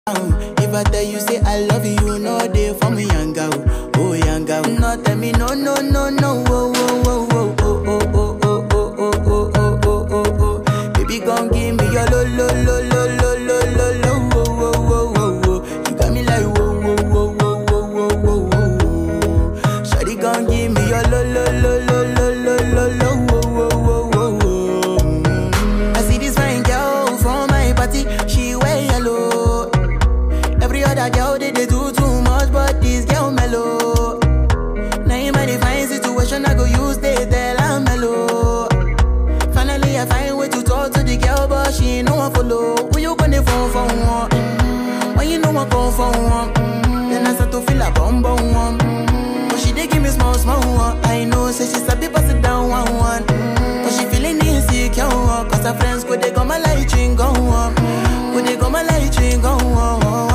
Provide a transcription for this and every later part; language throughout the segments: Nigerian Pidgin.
If I tell you say I love you, you know they for me young girl, oh young girl. No tell me no no no no, oh oh oh oh oh oh oh oh oh oh oh oh oh oh. Baby gon' give me your lo lo lo lo lo lo lo lo, oh oh oh oh oh. You got me like whoa whoa whoa whoa whoa whoa whoa whoa. Shawty gon' give me your lo lo lo lo lo lo lo lo, oh oh oh oh oh. I see this fine girl from my party, she wear yellow. Every other girl they, they do too much, but this girl mellow. Now in my divine situation, I go use they tell I'm mellow. Finally, I find way to talk to the girl, but she ain't no one follow. Who you gonna phone for one? Mm, When you know I come for one, Mm, then I start to feel a bum bum one. Mm, But she dey give me small small one. I know, say she sabi pass it down one one. Mm, But she feeling insecure, one, cause her friends go they go my light ring go on. Go they go my light ring go on.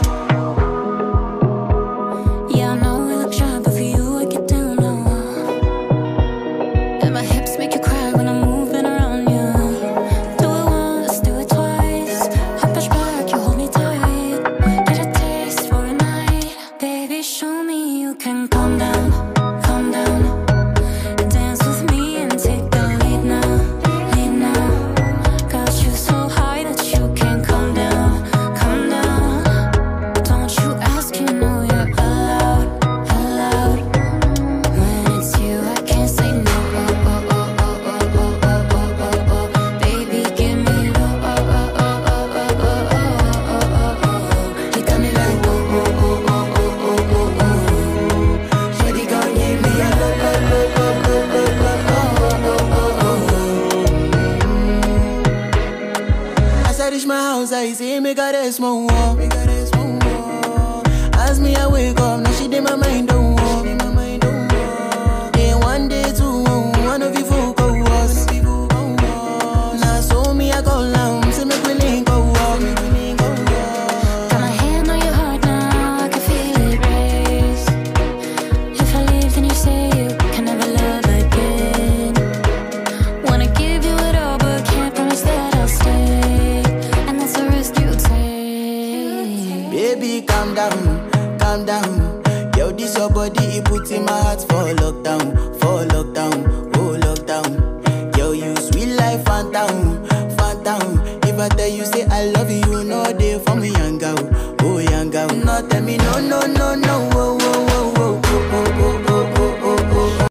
Yeah, I know we look shy, but for you I get down low. And my hips make you cry when I'm moving around you. Do it once, do it twice. I push back, you hold me tight. Get a taste for a night, baby. Show me you can calm down, calm down. Dance with me and take the lead now, lead now. Got you so high that you can't calm down, calm down. Don't you ask, you know you're allowed, allowed. When it's you, I can't say no. Oh, oh, oh, oh, oh, oh, oh, oh, oh, oh. Baby, give me low. Oh, oh, oh, oh, oh, oh, oh, oh, oh, oh. You got me like whoa, whoa, whoa, whoa, whoa, whoa, whoa, whoa. Shawty gon' give me a lo lo lo lo lo lo lo oh oh oh oh. As I reach my house, I see me got a small wall. Me got a small wall. As me I wake up, now she did my mind don't walk. Day one, day two, one of you folk go us. Now so me I go down, see me willing go walk. Got my hand on your heart now, I can feel it race. If I leave, then you say you can never love again. Wanna give you it all, but can't promise that I'll stay. And that's the risk you take. Baby, calm down, calm down. Yo, this your body, it puts in my heart for lockdown, for lockdown, oh lockdown.